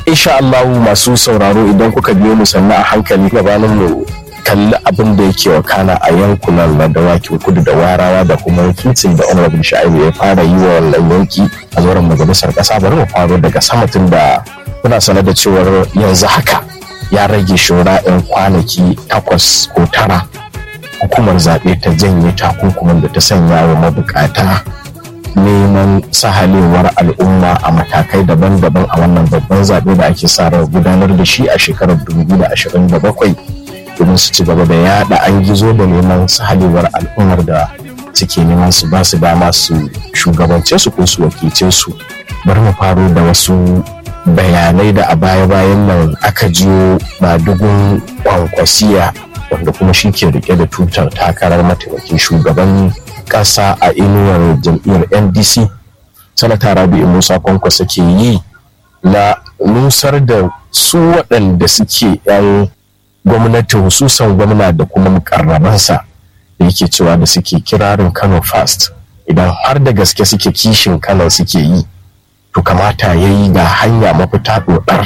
insha Allah masu sauraro idan kuka biyo mu sannan a hankali gabanin mu kalli abin da yake wakana a yankunan na dawakin kudu da warawa da kuma wakilcin da honorable sha'ibu ya fara yi wa wannan yanki a zauren majalisar kasa bari mu faro daga sama tun da kuna sanar da cewar yanzu haka ya rage shura 'yan kwanaki takwas ko tara hukumar zaɓe ta janye takunkumin da ta sanya wa mabukata neman sahalewar al'umma a matakai daban-daban a wannan babban zaɓe da ake sa ran gudanar da shi a shekarar 2027 domin su ci gaba da yada an gizo da neman sahalewar al'ummar da suke neman su ba su dama su shugabance su ko su wakilce su bari mu faro da wasu bayanai da a baya-bayan nan aka jiyo madugun kwankwasiya wanda kuma shi ke rike da tutar takarar mataimakin shugaban kasa a inuwar jam'iyyar ndc sanata rabi'u musa kwankwasa ke yi na nusar da su waɗanda suke 'yan gwamnati hususan gwamna da kuma mukarrabansa da yake cewa da suke kirarin kano fast idan har da gaske suke kishin kano suke yi to kamata ya yi ga hanya mafita ɗoɗar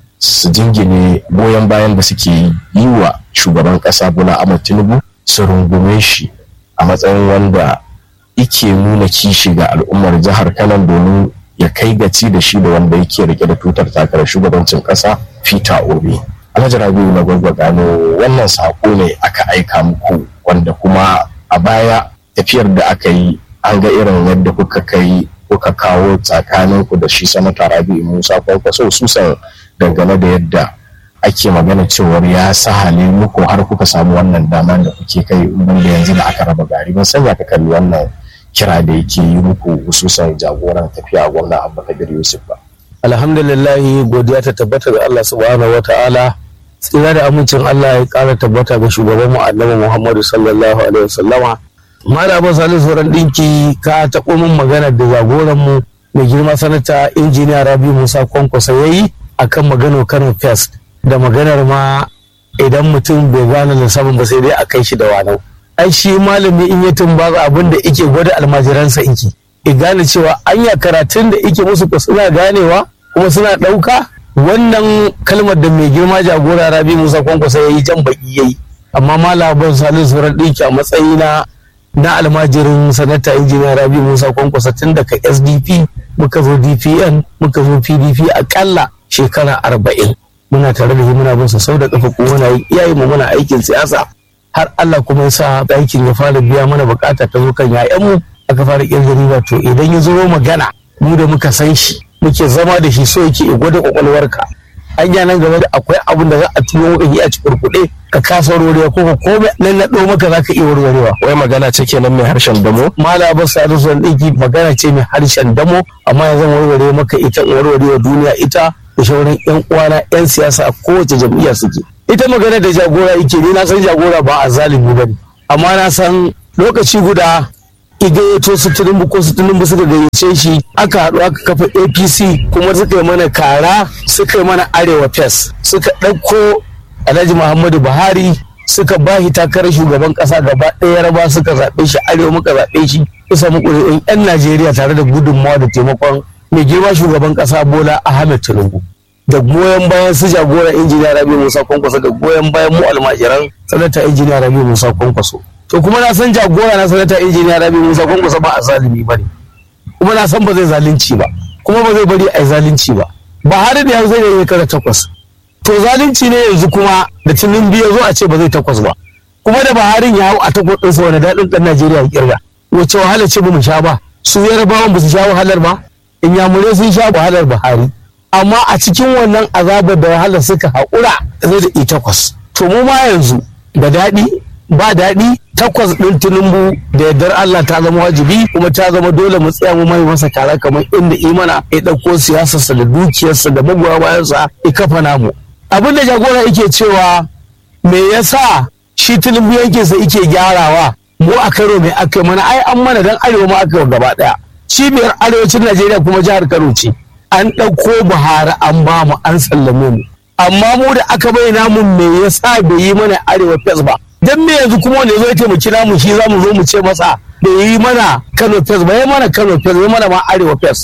su jingine goyon bayan da suke yi wa shugaban ƙasa bola ahmad tinubu su rungume shi a matsayin wanda ike nuna kishi ga al'ummar jihar kano domin ya kai gaci da shi da wanda yake rike da tutar takarar shugabancin ƙasa peter obi alhaji rabiu na gwagwa gano wannan sako ne aka aika muku wanda kuma a baya tafiyar da aka yi an ga irin yadda kuka kai kuka kawo tsakaninku da shi sanata rabi'u musa kwankwaso susan dangane da yadda ake magana cewar ya sahale muku har kuka samu wannan dama da kuke kai wanda yanzu da aka raba gari ban sanya ka kalli wannan kira da yake yi muku hususan jagoran tafiya gwamna abba kabir yusuf ba alhamdulillah godiya ta tabbata ga Allah subhanahu wataala tsira da amincin Allah ya kara tabbata ga shugaban mu annabi Muhammadu sallallahu alaihi wasallama Malama Salisu Sauran Dinki ka taɓo min magana da jagoran mu mai girma sanata injiniya Rabi Musa Kwankwasa yayi akan maganar Kano Fest da maganar ma idan mutum bai gane lissafin ba sai dai a kai shi da wanau. Ai shi malami in ya tumbaza abin da ike gwada almajiransa iki. I gane cewa anya karatun da ike musu ko suna ganewa kuma suna ɗauka wannan kalmar da mai girma jagora Rabi Musa Kwankwasa yayi jan baki yayi. Amma malamin Salisu Sauran Dinki a matsayina na almajirin sanata injiniya rabi musa kwankwasa tun daga sdp muka zo dpn muka zo pdp akalla shekara arba'in muna tare da shi muna bin sau da kafa kuma muna yi iyaye mu muna aikin siyasa har allah kuma ya sa aikin ya fara biya mana bukata ta zo kan mu aka fara kirga riba to idan ya zo magana mu da muka san shi muke zama da shi so yake gwada kwakwalwarka hanya nan gaba da akwai abin da za a tuno maka yi a cikin kuɗe ka kasa warwarewa ko ka komai nan na ɗo maka za ka iya warwarewa. wai magana ce kenan mai harshen damo Mala Abbas Salisu zan ɗinki magana ce mai harshen damo amma yanzu warware maka ita warwarewa duniya ita da shauran yan uwana yan siyasa a kowace jam'iyya suke. Ita magana da jagora yake ni na san jagora ba a zalimi ba ne amma na san lokaci guda igayyato su tunumbu ko su tunumbu suka gayyace shi aka haɗu aka kafa apc kuma suka yi mana kara suka yi mana arewa fes suka ɗauko alhaji muhammadu buhari suka ba shi takarar shugaban ƙasa gaba ɗaya raba suka zaɓe shi arewa muka zaɓe shi kusa muku da 'yan najeriya tare da gudunmawa da taimakon mai girma shugaban ƙasa bola ahmed tinubu da goyon bayan su jagora injiniya rabi musa kwankwaso da goyon bayan mu almajiran sanata injiniya rabi musa kwankwaso to kuma na san jagora na sanata injiniya rabi musa kwankwaso ba a zalimi ba ne kuma na san ba zai zalunci ba kuma ba zai bari a yi zalunci ba ba har da yanzu zai yi kada takwas to zalunci ne yanzu kuma da tunin biya zo a ce ba zai takwas ba kuma da baharin ya hau a takwas ɗinsa wani daɗin ɗan najeriya ya kirga wace wahala ce ba mu sha ba su yarabawan ba su sha wahalar ba inyamurai sun sha wahalar buhari amma a cikin wannan azabar da wahalar suka haƙura zai da takwas to mu ma yanzu da daɗi ba daɗi takwas ɗin tunumbu da yardar Allah ta zama wajibi kuma ta zama dole mu tsaya mu mai masa kara kamar inda imana ya ɗauko siyasarsa da dukiyarsa da magoya bayansa ya kafa namu abin da jagora yake cewa me yasa shi tunumbu yankinsa yake gyarawa mu a karo mai aka mana ai an mana dan arewa ma aka gaba ɗaya cibiyar arewacin Najeriya kuma jihar Kano ce an ɗauko Buhari an ba mu an sallame mu amma mu da aka bayyana mu me yasa bai yi mana arewa fes ba dan me yanzu kuma wanda zai taimaki namu shi za mu zo mu ce masa da yi mana Kano fes ba ya mana Kano fes ya mana ma arewa fes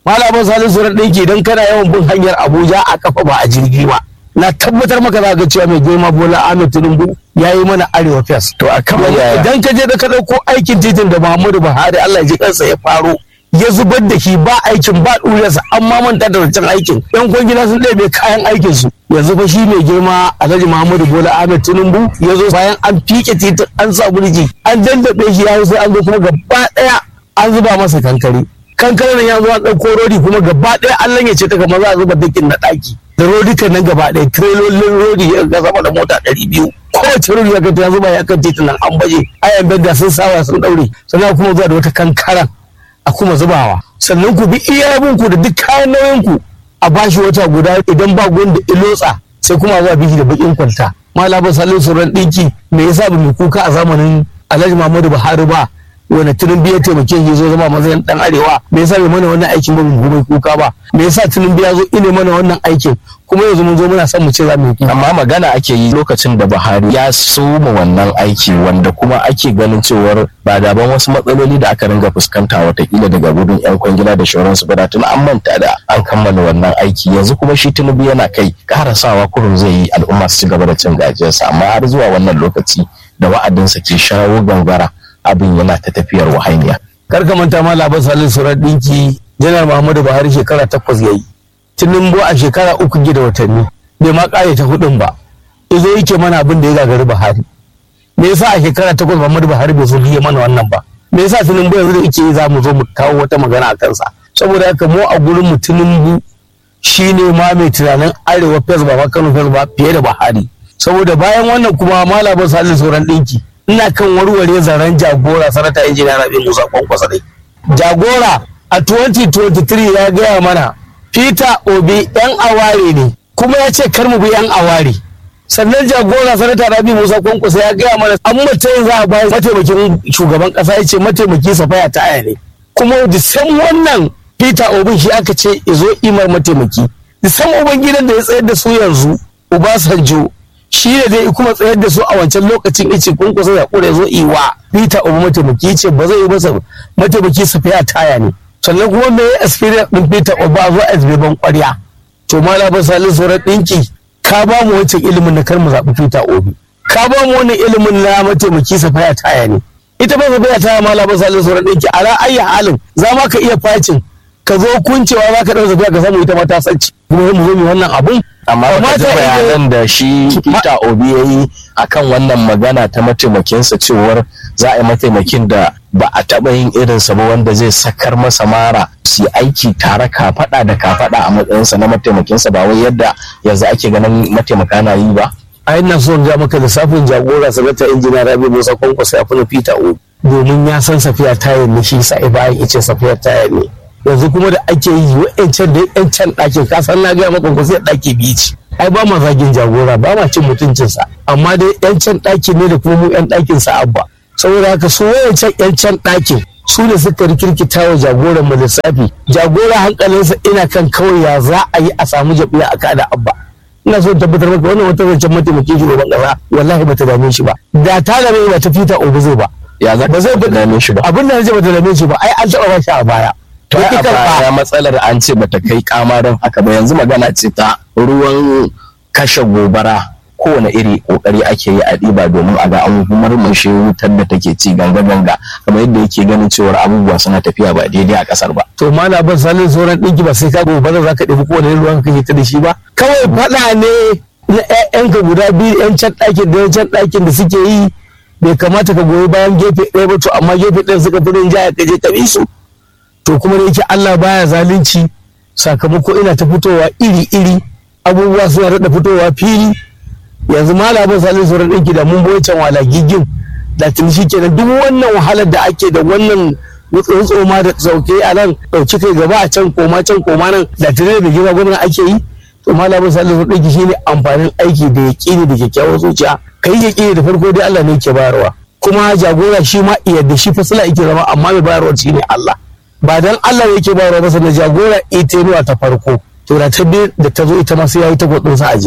malamin salisu ran ɗinki idan kana yawan bin hanyar abuja a kafa ba a jirgi ba na tabbatar maka za ga cewa mai girma bola ahmed tinubu ya yi mana arewa fes to a kan idan ka je da ka ɗauko aikin titin da muhammadu buhari allah ya ji kansa ya faro ya zubar da shi ba aikin ba ɗuriyarsa an ma manta da wancan aikin yan kwangila sun ɗebe kayan aikin su yanzu fa shi mai girma alhaji muhammadu bola ahmed tinubu ya zo bayan an fike titin an sa burji an dandaɓe shi ya sai an zo kuma gaba ɗaya an zuba masa kankare kankare nan ya zo an ɗauko rodi kuma gaba ɗaya an lanyace ta kamar za a zuba dakin na ɗaki da rodikan nan gaba ɗaya tirelolin rodi ya ga sama da mota ɗari biyu kowace rodi ya ga ta zuba ya kan titin nan an baje ayan bedda sun sawa sun ɗaure sannan kuma zuwa da wata kankaran a kuma zubawa sannan ku bi iya ku da duk kayan nauyin ku a bashi wata guda idan ba da ilotsa sai kuma zuwa biki da bakin kwalta malaba salin sauran ɗinki me yasa ba mu kuka a zamanin alhaji muhammadu buhari ba wani tunin ya taimake shi zo zama matsayin dan arewa me yasa bai mana wannan aikin ba mu mai kuka ba me yasa tunin ya zo ine mana wannan aikin kuma yanzu mun zo muna son mu ce za mu yi kuka amma magana ake yi lokacin da Buhari ya soma wannan aiki wanda kuma ake ganin cewar ba daban wasu matsaloli da aka ringa fuskanta watakila daga gudun yan kwangila da shauransu ba da tun an manta da an kammala wannan aiki yanzu kuma shi Tinubu yana kai karasawa kurum zai yi al'umma su ci gaba da cin gajiyarsa amma har zuwa wannan lokaci da wa'adinsa ke shawo gangara abin yana ta tafiyar wahainiya. Kar ka manta ma labar salin surar ɗinki janar Muhammadu Buhari shekara takwas ya yi. Tinubu a shekara uku gida watanni bai ma ƙare ta hudun ba. Izo yake mana abin da ya gagari Buhari. Me yasa a shekara takwas Muhammadu Buhari bai so ya mana wannan ba? Me yasa Tinubu yanzu da yake yi za mu zo mu kawo wata magana a kansa? Saboda haka mu a gurin mu Tinubu shi ne ma mai tunanin arewa fes ba Kano fes ba fiye da Buhari. Saboda bayan wannan kuma malabar salin sauran ɗinki. ina kan warware zaren jagora sanata injiniya rabi musa kwankwasa dai jagora a 2023 ya gaya mana peter obi yan aware ne kuma ya ce kar mu bi yan aware sannan jagora sanata rabi musa kwankwasa ya gaya mana an mutum za a bayar mataimakin shugaban kasa ya ce mataimaki safaya ta aya ne kuma da san wannan peter obi shi aka ce izo imar mataimaki da san uban gidan da ya tsayar da su yanzu obasanjo shi ne dai kuma tsayar da su a wancan lokacin ice kun kusa ya kure zo iwa Peter Obi mataimaki ce ba zai yi masa mataimaki su fiya taya ne sannan kuma me ya experience din Peter Obi a zo a ban kwarya to mala ba salin sauran dinki ka ba mu wancan ilimin na kar mu zaɓi Peter Obi ka ba mu wannan ilimin na mataimaki su fiya taya ne ita ba su fiya taya mala ba salin sauran dinki a ra ayi halin za ma ka iya facin ka zo kuncewa za ka ɗau zafiya ka samu ita mata sanci kuma mu zo mu wannan abun amma ba ji bayanan da shi Peter Obi ya yi akan wannan magana ta mataimakinsa cewar za a yi mataimakin da ba a taɓa yin irinsa ba wanda zai sakar masa mara su aiki tare kafaɗa da kafaɗa a matsayinsa na mataimakinsa ba wai yadda yanzu ake ganin mataimaka na yi ba. a ina son ga maka lissafin jagora sanata injiniya rabi musa kwankwasa ya fi peter obi domin ya san safiya tayar ne shi sa'i bayan ice safiya tayar ne yanzu kuma da ake yi wa'yancan da yancan ɗakin kasan na gaya maka ko sai ɗaki biyu ce ai ba ma zagin jagora ba ma cin mutuncinsa amma dai yancan ɗakin ne da kuma mu yan ɗakin sa abba saboda haka su wa'yancan yancan ɗakin su ne suka rikirkita wa jagoran mu lissafi jagora hankalinsa ina kan kawai ya za a yi a samu jabiya a kada abba ina so tabbatar maka wannan wata zancen mataimakin shugaban kasa wallahi bata dame shi ba da ta dame ba ta fita obi zai ba ya za ba zai dame shi ba abin da na ce bata dame shi ba ai an taɓa ba shi a baya to a baya matsalar an ce bata kai kamarin haka ba yanzu magana ce ta ruwan kashe gobara kowane iri kokari ake yi a ɗiba domin a ga an murmushe wutar da take ci ganga ganga kamar yadda yake ganin cewar abubuwa suna tafiya ba daidai a kasar ba to mana ban salin sauran ɗinki ba sai ka gobara za ka ɗebi kowane ruwan kake ta da shi ba kawai faɗa ne na ƴaƴanka guda biyu ƴan can ɗakin da can ɗakin da suke yi bai kamata ka goyi bayan gefe ɗaya ba to amma gefe ɗaya suka fi rinjaya ka je ka bi su to kuma da yake Allah baya zalunci sakamako ina ta fitowa iri-iri abubuwa suna daɗa fitowa fili yanzu malamin salin sauran ɗinki da mun boye can wala gigin da tuni shi kenan duk wannan wahalar da ake da wannan tsoma da sauke a nan ɗauki kai gaba a can koma can koma nan da tuni da gina gwamna ake yi to malamin salin sauran ɗinki shine amfanin aiki da yaƙini da kyakkyawar zuciya kai yaƙini da farko dai Allah ne ke bayarwa kuma jagora shi ma yadda shi fasila yake zama amma mai bayarwa shine Allah ba dan Allah yake bayarwa ba na jagora ita ta farko to da ta biyu da ta zo ita ma sai yayi ta gwadon sa a jere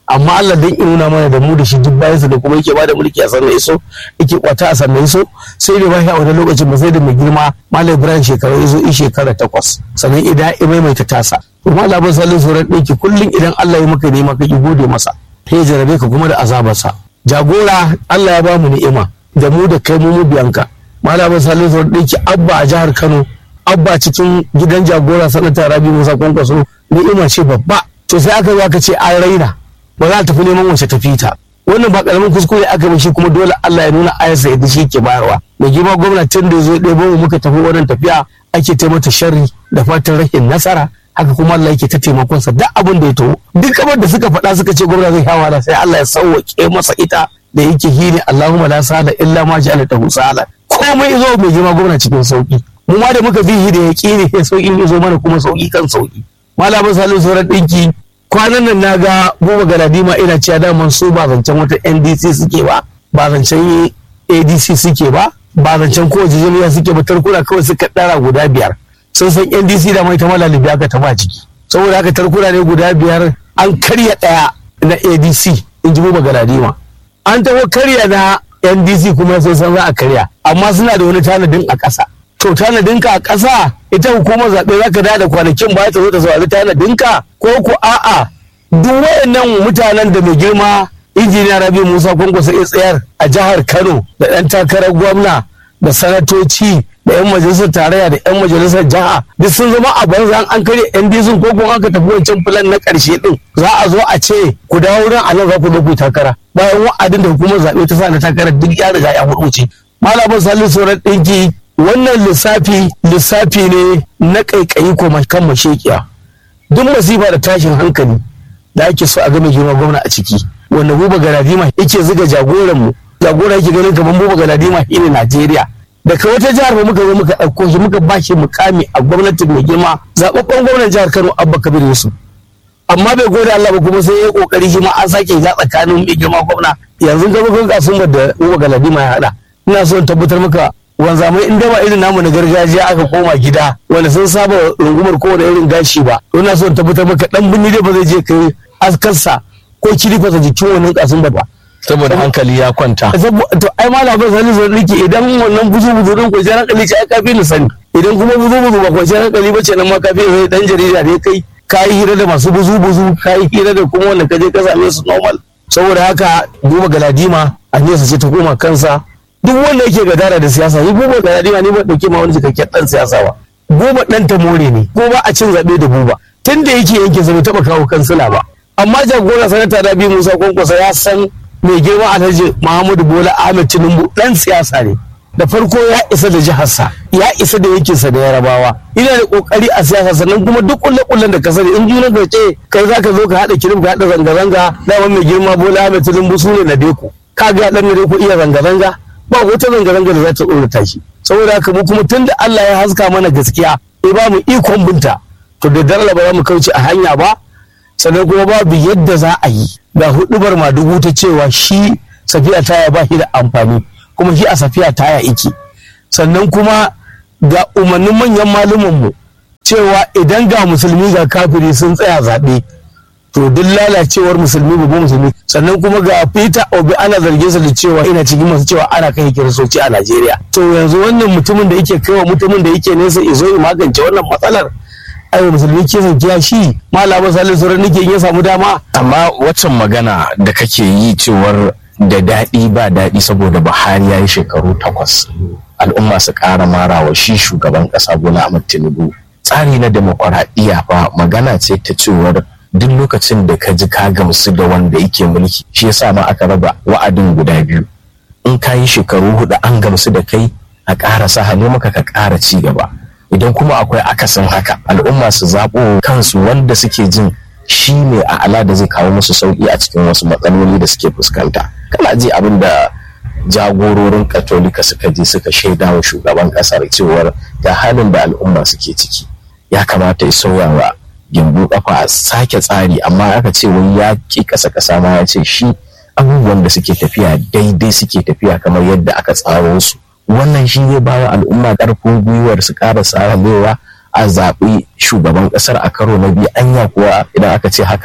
amma Allah dan in nuna mana da mu da shi duk bayansa da kuma yake bada mulki a sannan iso yake kwata a sannan iso sai da bashi a wani lokacin ba sai da mai girma Malam Ibrahim shekaru iso in shekara takwas sannan idan ya maimaita tasa kuma Allah ban sallin sauran ɗinki kullum idan Allah ya maka nema ka ki gode masa sai jarabe ka kuma da azabarsa jagora Allah ya ba mu ni'ima da mu da kai mu biyanka Malam ban sallin sauran ɗinki abba a jihar Kano abba cikin gidan jagora sanata Rabi Musa Kwankwaso ni'ima ce babba to sai aka zo aka ce an raina ba za ta tafi neman wace tafi ta wannan ba karamin kuskure aka yi shi kuma dole Allah ya nuna ayarsa yadda shi ke bayarwa mai girma gwamnatin da zo ɗebo mu muka tafi wannan tafiya ake taimata sharri da fatan rahin nasara haka kuma Allah yake ta taimakon sa duk abin da ya taho duk kamar da suka faɗa suka ce gwamna zai hawa sai Allah ya sauwaƙe masa ita da yake hini Allahumma la sala illa ma ja'ala tahu sala komai zo mai girma gwamna cikin sauki mu ma da muka bi da yaƙini sai sauƙin ya zo mana kuma sauƙi kan sauƙi malamin salisu sauran ɗinki kwanan nan na ga buba galadima ina cewa daman su ba zancen wata ndc suke ba ba zancen adc suke ba ba zancen kowace jami'a suke ba tarkuna kawai suka ɗara guda biyar sun san ndc da mai ta malalibi aka taba ciki saboda haka tarkuna ne guda biyar an karya ɗaya na adc in ji buba galadima an taho karya na ndc kuma sai san za a karya amma suna da wani tanadin a ƙasa to tanadinka a ƙasa ita hukumar zaɓe za ka da kwanakin ba ta zo ta saurari tanadinka ko ku a'a duk wayannan mutanen da mai girma injiniya rabi musa kwankwasa ya tsayar a jihar kano da ɗan takarar gwamna da sanatoci da 'yan majalisar tarayya da 'yan majalisar jiha duk sun zama a banza an karya yan dizin ko kuma aka tafi wancan filan na ƙarshe din za a zo a ce ku dawo wurin a nan za ku zo ku takara bayan wa'adin da hukumar zaɓe ta sa na takarar duk ya riga ya hudu malamin salisu sauran ɗinki wannan lissafi lissafi ne na ƙaiƙayi ko kan mashekiya duk masifa da tashin hankali da ake so a ga mai girma gwamna a ciki wanda buba galadima yake zuga jagoranmu jagora yake ganin kamar buba galadima shi ne najeriya daga wata jihar ba muka zo muka ɗauko shi muka ba shi mukami a gwamnatin mai girma zaɓaɓɓen gwamnan jihar kano abba kabir yusuf amma bai gode allah ba kuma sai ya kokari shi ma an sake ya tsakanin mai girma gwamna yanzu ga mukan kasuwar da buba galadima ya haɗa ina so in tabbatar maka wanzamai in ba irin namu na gargajiya aka koma gida wanda sun saba rungumar kowane irin gashi ba to ina so in tabbatar maka dan binni dai ba zai je kai askarsa ko kirifasa jikin wannan kasun ba saboda hankali ya kwanta to ai malamin sani zan rike idan wannan buzu buzu din kwanciyar hankali ce ai kafi ni sani idan kuma buzu buzu ba kwanciyar hankali ba ce nan ma kafi sai dan jarida ne kai ka yi hira da masu buzu buzu ka yi hira da kuma wanda ka je ka same su normal saboda haka duba galadima a nesa ce ta koma kansa duk wanda yake gadara da siyasa ni buba da yadima ni ba dauke ma wani cikakken dan siyasa ba buba dan ta more ne ko ba a cin zabe da buba tun da yake yanke sa bai taba kawo kansila ba amma jagora sanata Rabi Musa Kwankwasa ya san mai girma Alhaji Muhammadu Bola Ahmed Tinubu dan siyasa ne da farko ya isa da jiharsa ya isa da yankinsa da yarabawa ina da kokari a siyasa sannan kuma duk kulle kullen da ka sani in juna ka ce kai zaka zo ka hada kirim ka hada zanga zanga dama mai girma Bola Ahmed Tinubu su ne na deko ka ga dan ne ko iya zanga zanga ba wata zanga-zanga da za ta tsorata shi saboda haka mu kuma tunda Allah ya haska mana gaskiya ya ba mu ikon binta to da dare ba za mu kauce a hanya ba sannan kuma babu yadda za a yi ga hudubar madugu ta cewa shi safiya taya ba shi da amfani kuma shi a safiya taya iki sannan kuma ga umarnin manyan malumanmu cewa idan ga musulmi ga kafiri sun tsaya zaɓe to duk lalacewar musulmi babu musulmi sannan kuma ga peter obi ana zargin sa da cewa ina cikin masu cewa ana kai kiristoci a najeriya to yanzu wannan mutumin da yake kaiwa mutumin da yake nesa izo ya magance wannan matsalar ai musulmi kisan kiya shi malama salin sauran nake ya samu dama amma waccan magana da kake yi cewar da daɗi ba daɗi saboda buhari ya yi shekaru takwas al'umma su ƙara marawa shi shugaban ƙasa bola ahmad tinubu tsari na demokuraɗiyya fa magana ce ta cewar duk lokacin da ka ji ka gamsu da wanda yake mulki shi yasa ma aka raba wa'adin guda biyu in ka yi shekaru hudu an gamsu da kai a ƙara sa hannu maka ka ƙara ci gaba idan kuma akwai akasin haka al'umma su zaɓo kansu wanda suke jin shi ne a ala da zai kawo musu sauƙi a cikin wasu matsaloli da suke fuskanta kana ji abin da jagororin katolika suka je suka shaida wa shugaban ƙasar cewar ga halin da al'umma suke ciki ya kamata ya sauya wa gimbu kafa a sake tsari amma aka ce wai ya ki kasa kasa ma ya ce shi abubuwan da suke tafiya daidai suke tafiya kamar yadda aka tsaro su wannan shi zai bawa al'umma karfin gwiwar su ƙara saramewa a zaɓi shugaban ƙasar a karo na biyu anya kuwa idan aka ce haka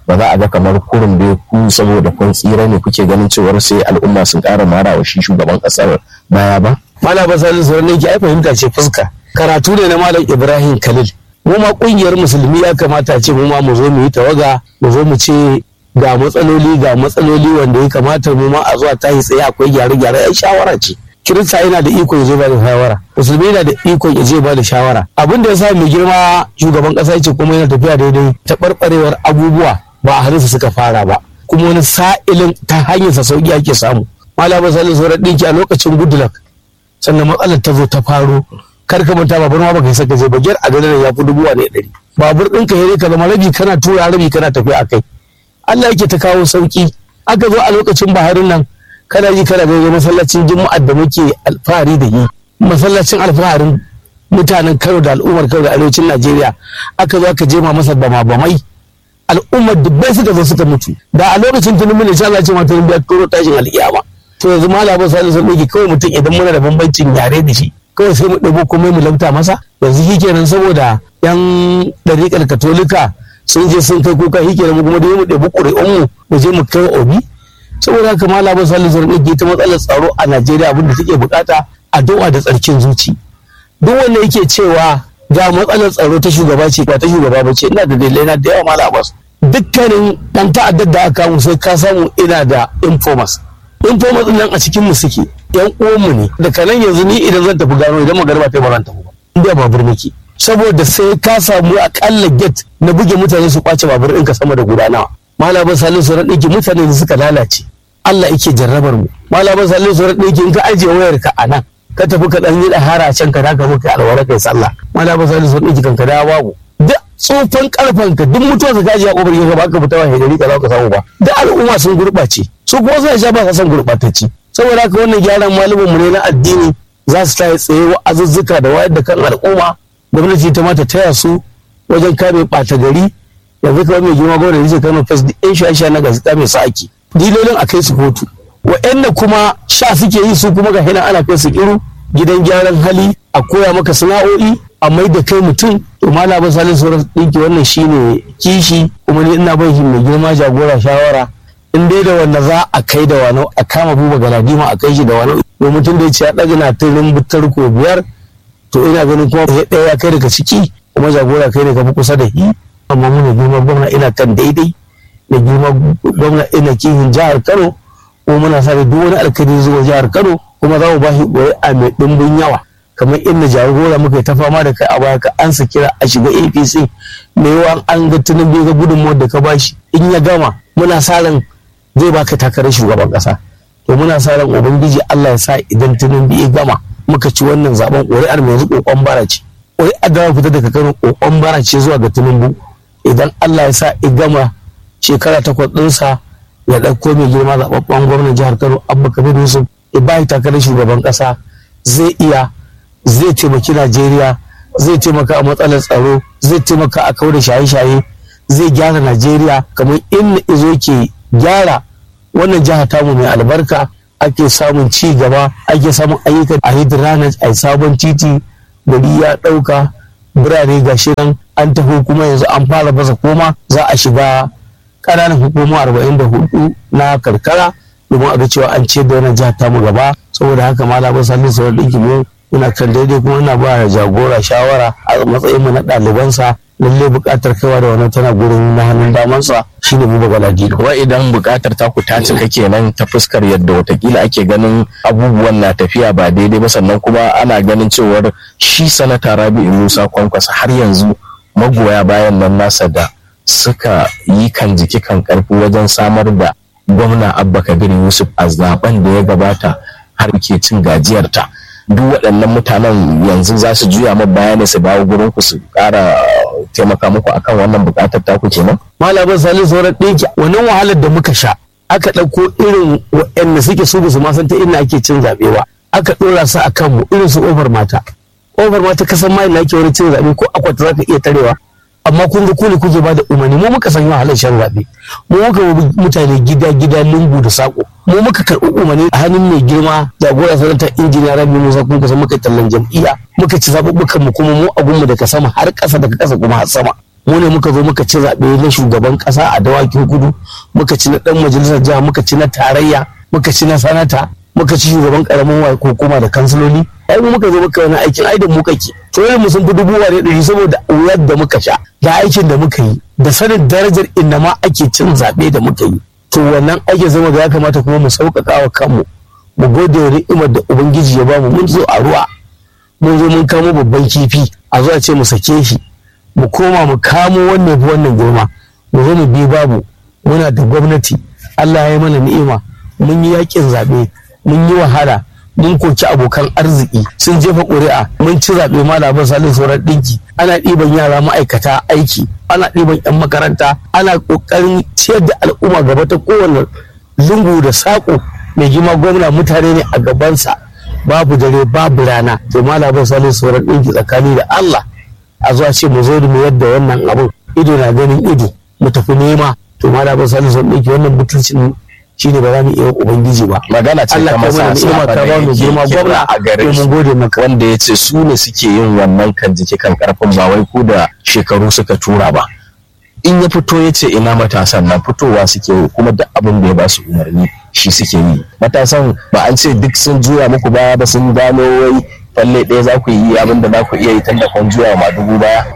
ba za a ga kamar kurin da ku saboda kun tsira ne kuke ganin cewar sai al'umma sun ƙara mara wa shi shugaban ƙasar baya ba malam basali sauran ne ai fahimta ce fuska karatu ne na malam ibrahim khalil mu ma kungiyar musulmi ya kamata ce mu ma mu zo mu yi tawaga mu zo mu ce ga matsaloli ga matsaloli wanda ya kamata mu ma a zuwa tahi tsaye akwai gyare-gyare ai shawara ce kirista yana da ikon ya je ba da shawara musulmi yana da ikon ya je ba da shawara abin da ya sa mai girma shugaban kasa ce kuma yana tafiya daidai taɓarɓarewar abubuwa ba a hannunsa suka fara ba kuma wani sa'ilin ta hanyarsa sauki ake samu malama salisu sauran ɗinki a lokacin goodluck sannan matsalar ta zo ta faro kar ka manta babur ma baka yi saka je bagyar a garin ya fi dubu ne ɗari babur ɗinka ya ka zama rabi kana tura rabi kana tafiya a kai Allah yake ta kawo sauki aka zo a lokacin baharin nan kana ji kana ga masallacin juma'ar da muke alfahari da yi masallacin alfaharin mutanen Kano da al'ummar Kano da arewacin Najeriya aka zo aka jema masa bama bamai al'ummar dubbai suka zo suka mutu da a lokacin tunubu ne insha Allah ce ma tunubu ya turo tashin al'iyama to yanzu malamin salisu ɗauki kawai mutum idan muna da bambancin yare da shi kawai sai mu ɗabo komai mu lauta masa yanzu shi kenan saboda yan ɗariƙar katolika sun je sun kai kuka shi kenan mu kuma dai mu ɗebi ƙuri'un mu mu je mu kai obi saboda haka malamin salisu ɗauki ta matsalar tsaro a najeriya abinda take bukata addu'a da tsarkin zuci duk wanda yake cewa ga matsalar tsaro ta shugaba ce ba ta shugaba ba ce ina da dalilai na da yawa malamin dukkanin ɗan ta'addar da aka kamu sai ka samu ina da informers informers nan a cikin mu suke yan uwanmu ne daga nan yanzu ni idan zan tafi gano idan magana ba ta ba zan tafi ba inda babur nake saboda sai ka samu akalla get na buge mutane su kwace babur ɗinka sama da guda nawa malamin salisu ran ɗinki mutane da suka lalace Allah yake jarrabar mu malamin salisu ran ɗinki in ka ajiye wayar ka a nan ka tafi ka ɗan yi ɗahara can ka daga muka alwara kai sallah malamin salisu ran ɗinki kan ka dawo babu duk tsofan karfan ka duk mutuwa ka gaji a ƙofar ka ba ka fita wa hidari ka za ka samu ba duk al'umma sun gurɓace su kuma suna sha ba sa son gurɓatacci saboda haka wannan gyaran malamin mu ne na addini za su tayi tsaye wa'azuzzuka da wayar da kan al'umma gwamnati ta mata taya su wajen kame ɓata gari yanzu kamar mai girma gwamnati ce kano fes duk yan sha na gazeta mai sa'aki dilolin a kai su kotu wa'anda kuma sha suke yi su kuma ga hina ana kai su iru gidan gyaran hali a koya maka sana'o'i a mai da kai mutum to malama salisu sauran ɗinki wannan shine kishi kuma ni ina bai mai girma jagora shawara in dai da wanda za a kai da wani a kama buba galadima a kai shi da wani to mutum da ya ce ya ɗaga na tirin butar ko biyar to ina ganin kuma ya ɗaya ya kai daga ciki kuma jagora kai ne ka fi kusa da shi amma muna girma gwamna ina kan daidai da girma gwamna ina kihin jihar kano kuma muna sa duk wani alkali zuwa jihar kano kuma za mu ba shi a mai ɗimbin yawa kamar inda jagora muka ta fama da kai a baya ka ansa kira a shiga apc mai yawa an ga tunan bai ga gudunmawar da ka bashi in ya gama muna sa ran zai baka takarar shugaban kasa to muna sa ran ubangiji Allah ya sa idan tunan ya gama muka ci wannan zaben ƙuri'ar mai yanzu kokon bara ce ƙuri'ar da fita daga Kano kokon bara ce zuwa ga Tinubu idan Allah ya sa ya gama shekara takwas ɗinsa ya ɗauko mai girma zaɓaɓɓen gwamnan jihar Kano Abba Kabir Yusuf ya bayi takarar shugaban kasa zai iya zai taimaki Najeriya zai taimaka a matsalar tsaro zai taimaka a kawo da shaye-shaye zai gyara Najeriya kamar inda izo ke gyara wannan jiha tamu mai albarka ake samun ci gaba ake samun ayyukan a hydranage a sabon titi gari ya ɗauka birane ga nan an taho kuma yanzu an fara baza koma za a shiga ƙananan hukuma arba'in da hudu na karkara domin a ga cewa an ce da wannan jihar tamu gaba saboda haka malamin salisu sauran ɗinki mu ina kan daidai kuma ina ba jagora shawara a matsayin mu na ɗalibansa lalle buƙatar kaiwa da wannan tana gurin na hannun damansa shine mu bagala dino wa idan buƙatar ta ku ta cika kenan ta fuskar yadda watakila ake ganin abubuwan na tafiya ba daidai ba sannan kuma ana ganin cewar shi sanata rabi'u musa kwankwasa har yanzu magoya bayan nan nasa da suka yi kan jiki kan karfi wajen samar da gwamna abba kabir yusuf a zaben da ya gabata har ke cin gajiyarta duk waɗannan mutanen yanzu za su juya ma bayani su dawo gurin ku su ƙara taimaka muku akan wannan buƙatar taku kenan malamin salisu sauran ɗinki wannan wahalar da muka sha aka ɗauko irin waɗanda suke su su ma san ta inda ake cin zaɓe ba aka ɗora su a kanmu irin su ƙofar mata ƙofar mata kasan mai na ake wani cin zaɓe ko akwata za ka iya tarewa amma kun ga ku ne kuke bada umarni mu muka san wahalar shan zaɓe mu muka mutane gida gida lungu da sako mu muka karɓi umarni a hannun mai girma jagora sanata injiniya rabi musa kun kusa muka tallan jam'iyya muka ci zaɓuɓɓukan mu kuma mu abun mu daga sama har ƙasa daga ƙasa kuma har sama mu ne muka zo muka ci zaɓe na shugaban ƙasa a dawakin kudu muka ci na ɗan majalisar jiha muka ci na tarayya muka ci na sanata muka ci shugaban ƙaramin hukuma da kansiloli ai mu muka zo muka wani aikin ai da mu kake to mu sun fi dubu wane ɗari saboda wuyar da muka sha da aikin da muka yi da sanin darajar inda ma ake cin zaɓe da muka yi to wannan aikin zama da ya kamata kuma mu sauƙaƙa wa kanmu mu gode wa ni'imar da ubangiji ya bamu mun zo a ruwa mun zo mun kamo babban kifi a zuwa ce mu sake shi mu koma mu kamo wannan fi wannan girma mu zo mu bi babu muna da gwamnati Allah ya yi mana ni'ima mun yi yakin zaɓe mun yi wahala mun koki abokan arziki sun jefa ƙuri'a mun ci zaɓe malamin salin sauran ɗinki ana ɗiban yara ma'aikata aiki ana ɗiban 'yan makaranta ana ƙoƙarin ciyar da al'umma gaba ta kowane lungu da saƙo mai girma gwamna mutane ne a gabansa babu dare babu rana to malamin salin sauran ɗinki tsakani da Allah a zuwa ce mu zo da mu yadda wannan abun ido na ganin ido mu tafi nema to malamin salin sauran ɗinki wannan mutuncin shi ne ba za mu iya ubangiji ba magana ce ta masa ni'ima ka ba mu girma gwamna a gare mun gode maka wanda ya ce su ne suke yin wannan kan jiki kan karfin ba wai ku da shekaru suka tura ba in ya fito ya ce ina matasan nan fitowa suke yi kuma duk abin da ya ba su umarni shi suke yi matasan ba an ce duk sun juya muku baya ba sun gano wai falle ɗaya za ku yi abin da za ku iya yi tun da kun juya ma dubu baya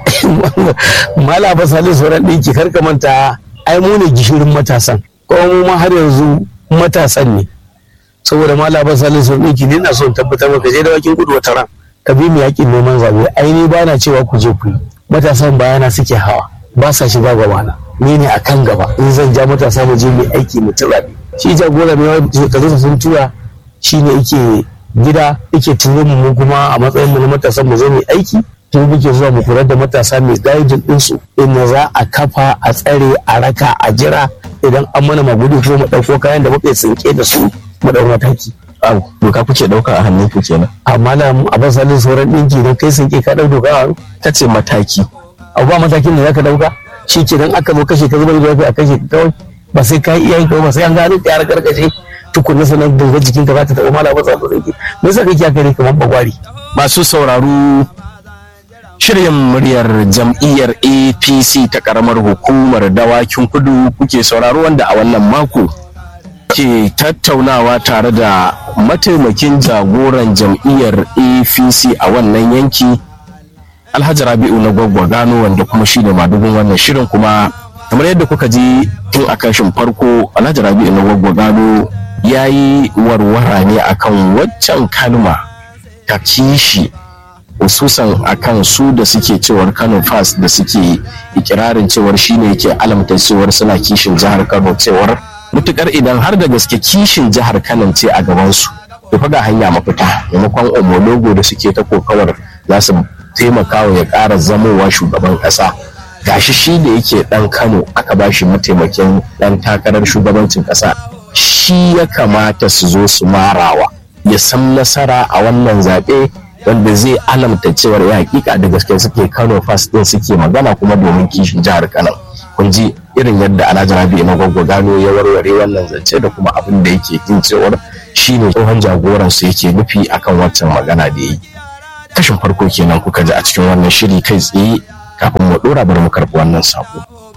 mala ba salisu sauran ɗinki kar ka manta ai mu ne gishirin matasan kuma mu ma har yanzu matasan ne saboda mala ba salisu sauran ɗinki ne na son tabbatar maka je da wakin kudu wata ran ka bi mu yakin neman zaɓe ai ni ba na cewa ku je ku yi matasan bayana suke hawa ba sa shiga gabana ni ne a kan gaba in zan ja matasa mu je mu aiki mu tura shi jagora mai shekaru sun tura shi ne yake gida yake turo mu mu kuma a matsayin mu na matasan mu zo mu aiki tun muke zuwa mu kula da matasa mai guiding din su inda za a kafa a tsare a raka a jira idan an mana magudi ko mu dauko kayan da muka tsinke da su mu dau mataki au doka kuke dauka a hannun ku kenan amma na abin salin sauran dinki don kai tsinke ka dau doka a ta ce mataki abu ba matakin da zaka dauka shi ke dan aka zo kashe ka zubar da a kashe ka kawai ba sai ka yi iyayen ka ba sai an gano ka yara karkashe tukunna sanar da jikin ka za ta taɓa mala ba sa ba me yasa kake haka ne kamar bagwari masu sauraro shirin muryar jam'iyyar apc ta karamar hukumar dawakin kudu kuke sauraro wanda a wannan mako ke tattaunawa tare da mataimakin jagoran jam'iyyar apc a wannan yanki alhaji rabi'u na gwaggwa gano wanda kuma shi ne madugun wannan shirin kuma kamar yadda kuka ji tun a kashin farko alhaji rabi'u na gwaggwa gano ya yi warwara ne akan waccan kalma ta kishi hususan akan su da suke cewar kano fast da suke ikirarin cewar shine yake alamta cewar suna kishin jihar kano cewar mutukar idan har da gaske kishin jihar kano ce a gabansu to fa ga hanya mafita maimakon omologo da suke ta kokawar za su taimakawa ya ƙara zamowa shugaban ƙasa gashi shi da yake ɗan kano aka ba shi mataimakin ɗan takarar shugabancin ƙasa shi ya kamata su zo su marawa ya san nasara a wannan zaɓe wanda zai alamta cewar ya hakika da gaske suke kano fas ɗin suke magana kuma domin kishin jihar kano kun ji irin yadda alhaji rabi na gwagwa gano ya warware wannan zance da kuma abin da yake jin cewar shine tsohon jagoransu yake nufi akan waccan magana da ya yi kashin farko kenan kuka ji a cikin wannan shiri kai tsaye kafin mu dora bari mu karɓi wannan sako